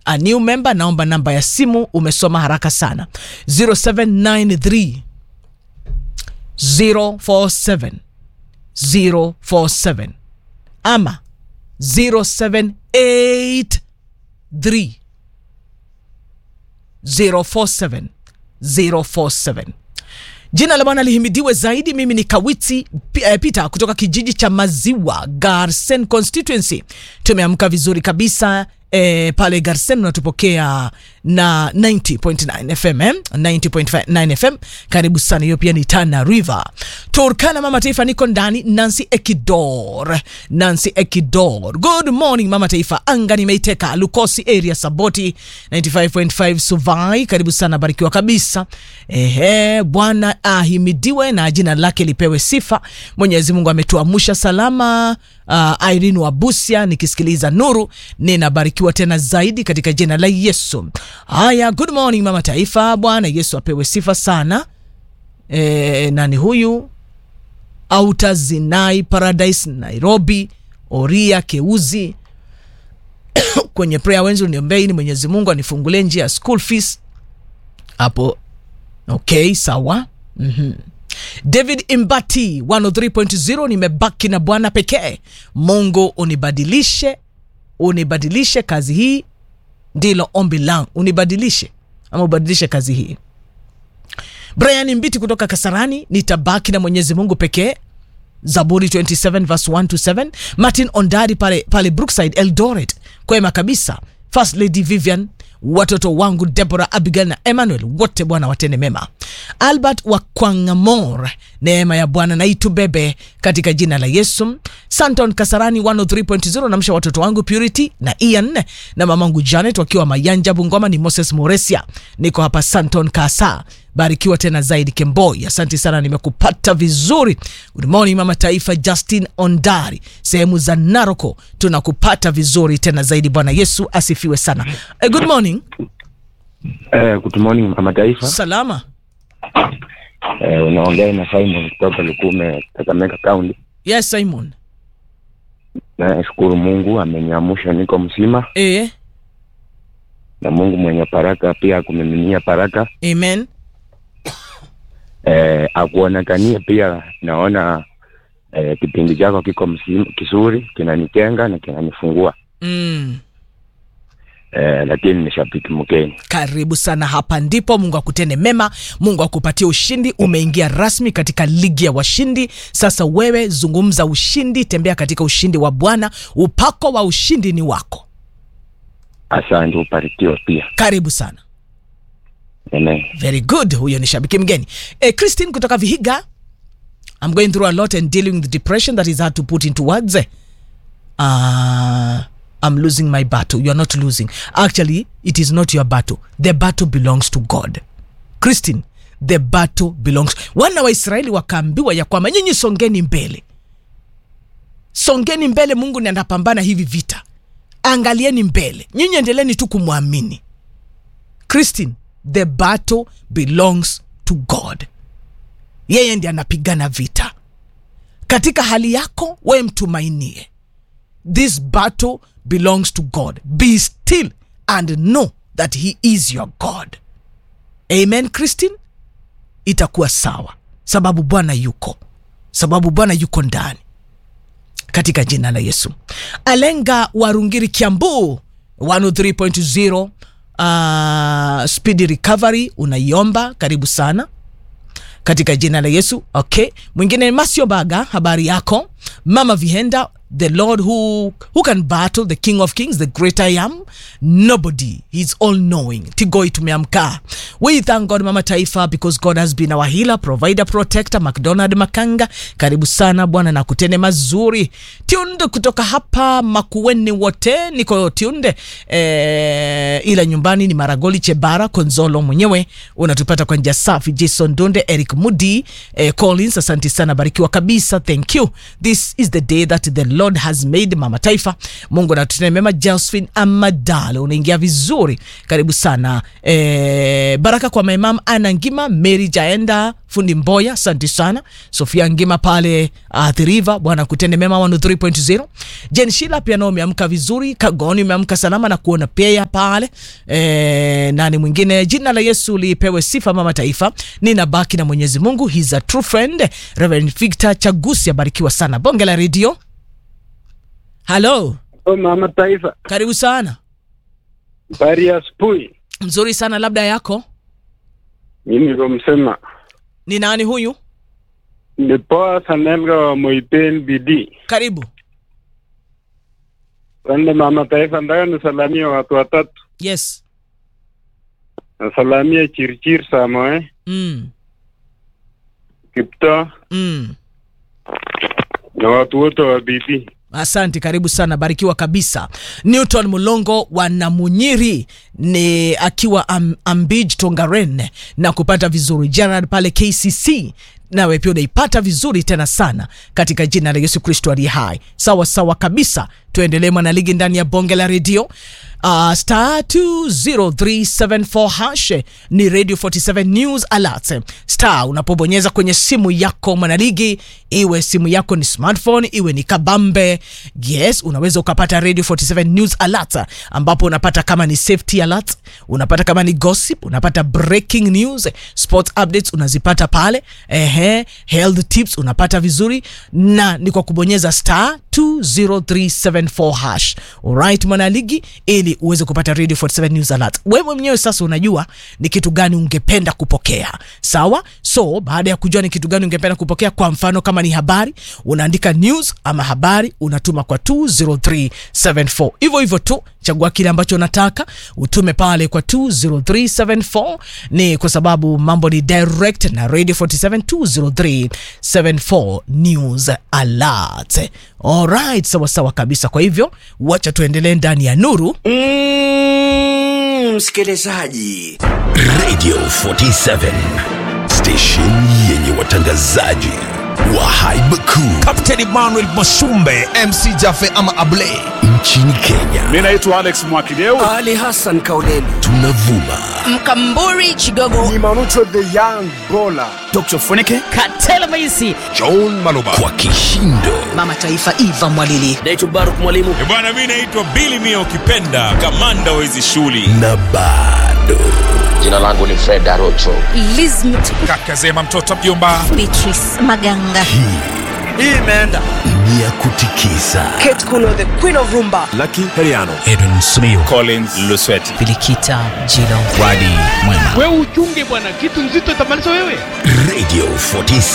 a new member naomba namba ya simu umesoma haraka sana 0793 047 047 ama 0783 047 047 jina la bwana lihimidiwe zaidi mimi ni kawiti P- eh, peter kutoka kijiji cha maziwa garsen constituency tumeamka vizuri kabisa E, pale garsen unatupokea na 90.9 fm eh? 90.9 fm karibu sana hiyo pia ni tana river turkana mama taifa niko ndani nancy ekidor nancy ekidor good morning mama taifa anga nimeiteka lukosi area saboti 95.5 suvai karibu sana barikiwa kabisa ehe bwana ahimidiwe na jina lake lipewe sifa mwenyezi mungu ametuamusha salama uh, irene wabusia nikisikiliza nuru ninabarikiwa tena zaidi katika jina la yesu haya good morning mama taifa bwana yesu apewe sifa sana e, nani huyu autazinai paradise nairobi oria keuzi kwenye prayer wenzi niombei ni mwenyezi mungu anifungulie njia ya school fees hapo okay sawa mm-hmm. david imbati 103.0 nimebaki na bwana pekee mungu unibadilishe unibadilishe kazi hii ndilo ombi langu unibadilishe ama ubadilishe kazi hii brian mbiti kutoka kasarani nitabaki na mwenyezi mungu pekee zaburi 27 verse 1 to 7 martin ondari pale, pale brookside eldoret kwema kabisa first lady vivian watoto wangu debora abigail na emmanuel wote bwana watende mema albert wa kwangamor neema ya bwana na itubebe katika jina la yesu santon kasarani 103.0 namsha watoto wangu purity na ian na mamangu janet wakiwa mayanja bungoma ni moses moresia niko hapa santon kasa barikiwa tena zaidi kemboi asante sana nimekupata vizuri good morning mama taifa justin ondari sehemu za naroko tunakupata vizuri tena zaidi bwana yesu asifiwe sana eh, good morning Eh, good morning mama taifa. salama Eh, unaongea na Simon kutoka Lukume, Kakamega County. yes simon Nashukuru Mungu ameniamsha niko mzima, eh, na Mungu mwenye baraka pia akumiminia baraka. amen Eh, akuonekanie pia, naona eh, kipindi chako kiko mzima, kizuri, kinanijenga na kinanifungua. mm. Eh, lakini ni shabiki mgeni. karibu sana hapa ndipo mungu akutende mema mungu akupatie ushindi umeingia rasmi katika ligi ya washindi sasa wewe zungumza ushindi tembea katika ushindi wa bwana upako wa ushindi ni wako Asante, ubarikiwe pia. karibu sana Amen. very good huyo ni shabiki mgeni eh, christine kutoka vihiga i'm going through a lot and dealing with the depression that is hard to put into words uh, i'm losing my battle you're not losing actually it is not your battle the battle belongs to god christine the battle belongs wana wa israeli wakaambiwa ya kwamba nyinyi songeni mbele songeni mbele mungu ni anapambana hivi vita angalieni mbele nyinyi endeleni tu kumwamini christine the battle belongs to god yeye ndi anapigana vita katika hali yako wewe mtumainie this battle belongs to god be still and know that he is your god amen christine itakuwa sawa sababu bwana yuko sababu bwana yuko ndani katika jina la yesu alenga warungiri kiambu 103.0 uh, speedy recovery unaiomba karibu sana katika jina la yesu okay mwingine masio baga habari yako mama vihenda the lord who, who can battle the king of kings the great i am nobody he's all knowing tigoi tumeamka we thank god mama taifa because god has been our healer provider protector mcdonald makanga karibu sana bwana na kutende mazuri tiunde kutoka hapa makueni wote niko tiunde eh, ila nyumbani ni maragoli chebara konzolo mwenyewe unatupata kwa njia safi jason donde eric mudi eh, collins asanti sana barikiwa kabisa thank you this is the day that the lord has made mama taifa mungu anatutendea mema josephine amadalo unaingia vizuri karibu sana e, baraka kwa maimam ana ngima mary jaenda fundi mboya asante sana sofia ngima pale uh, thiriva bwana kutende mema 103.0 jen shila pia nao umeamka vizuri kagoni umeamka salama na kuona pia pale e, nani mwingine jina la yesu lipewe sifa mama taifa ninabaki na mwenyezi mungu He's a true friend reverend victor chagusi abarikiwa sana bonge la redio halo Oh, mama taifa, karibu sana habari ya asubuhi. mzuri sana labda yako Mimi ndo msema ni nani huyu ni poa Sanelga wa Moipen BD. karibu Wande mama taifa, ndaka nisalamie watu watatu. yes Nasalamia Chirchir Samoe, mm. Kipto Mm. na watu wote wa BD. asante karibu sana barikiwa kabisa newton mulongo wa namunyiri ni akiwa am, ambij tongaren na kupata vizuri gerard pale kcc nawe pia unaipata vizuri tena sana katika jina la yesu kristo aliye hai sawa sawa kabisa tuendelee mwanaligi ndani ya bonge la redio uh, star 20374 hash ni radio 47 news alert star unapobonyeza kwenye simu yako mwanaligi iwe simu yako ni smartphone iwe ni kabambe yes unaweza ukapata radio 47 news alert ambapo unapata kama ni safety alert unapata kama ni gossip unapata breaking news sport updates unazipata pale ehe health tips unapata vizuri na ni kwa kubonyeza star 20374 hash alright mwanaligi ili uweze kupata radio 47 news alert wewe mwenyewe sasa unajua ni kitu gani ungependa kupokea sawa so baada ya kujua ni kitu gani ungependa kupokea kwa mfano kama ni habari unaandika news ama habari unatuma kwa 20374 hivyo hivyo tu chagua kile ambacho unataka utume pale kwa 20374 ni kwa sababu mambo ni direct na radio 47 20374 news alert alright sawa sawa kabisa kwa hivyo wacha tuendelee ndani ya nuru Mm, msikilizaji Radio 47 station yenye watangazaji wa haiba kuu Captain Emmanuel Masumbe MC Jaffe ama Ablay nchini Kenya. Mi naitwa Alex Mwakideu. ali hassan kauleni Tunavuma mkamburi chigogo Dr. Funike. katela maisi John Maloba kwa kishindo mama taifa iva mwalili naitwa baruk mwalimu bwana mi naitwa bili mia ukipenda kamanda wa hizi shughuli na bado Jina langu ni Fred Arocho. lizmit kaka zema mtoto mjomba beatrice maganga hii imeenda ni ya kutikisa kate kuno the queen of rumba Edwin Smio collins lusweti bilikita jilo Wadi Mwema Radio 47